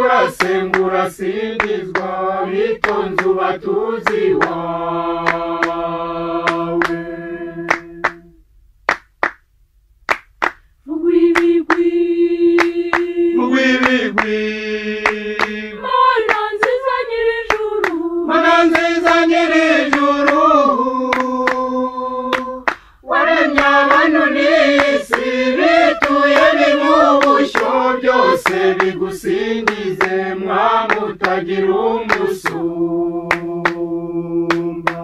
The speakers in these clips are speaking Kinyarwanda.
asengura asingizwa bitonze ubatuzi wawe Rwibigwi rw'ibigwi Mana nziza nyir'ijuru mana nziza nyir'ijuru waremye abantu n'isi bituye mu bushyo byose bigusingize mwami utagira umusumba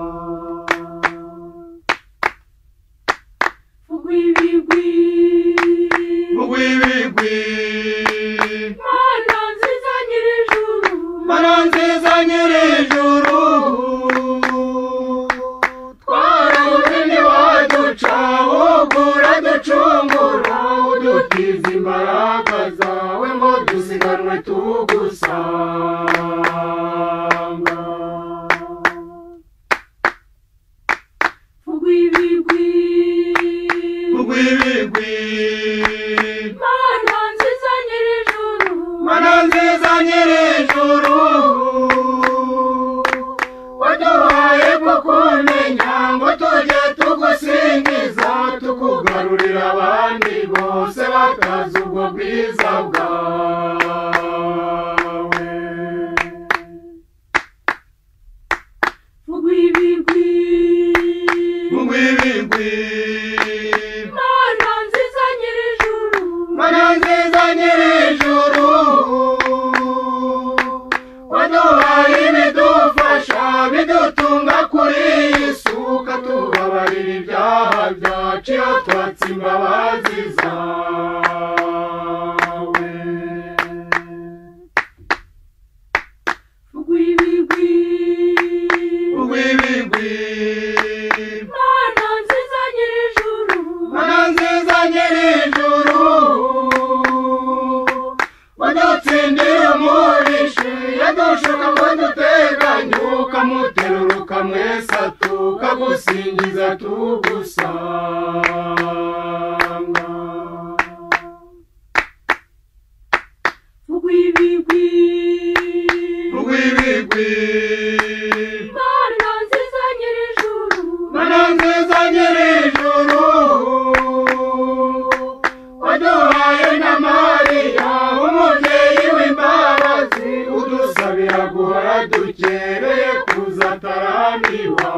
Rwibigwi rw'ibigwi Mana nziza nyir'ijuru mana nziza nyir'ijuru twarabuze ntiwaduca ahubwo uraducungura udutiza imbaraga zawe ngo dusiganwe tugusanga Rwibigwi rw'ibigwi Mana nziza nyir'ijuru mana nziza nyir'ijuru waduhaye kukumenya ngo tujye tugusingiza tukugarurira abandi bose batazi ubwo bwiza bwawe Rwibigwi rw'ibigwi Mana nziza nyir'ijuru mana nziza nyir'ijuru waduhaye ibidufasha bidutunga kuri iyi si ukatubabarira ibyaha byacu iyo twatse imbabazi zawe Rwibigwi rw'ibigwi Mana nziza nyir'ijuru mana nziza nyir'ijuru wadutsindira umurishe yadushuka ngo duteganyuka muteruruka mwese atuka gusingiza tugusanga Rwibigwi rw'ibigwi Mana nziza nyir'ijuru mana nziza nyir'ijuru waduhaye na mariya umubyeyi w'imbabazi udusabira guhora dukereye kuza atarambiwe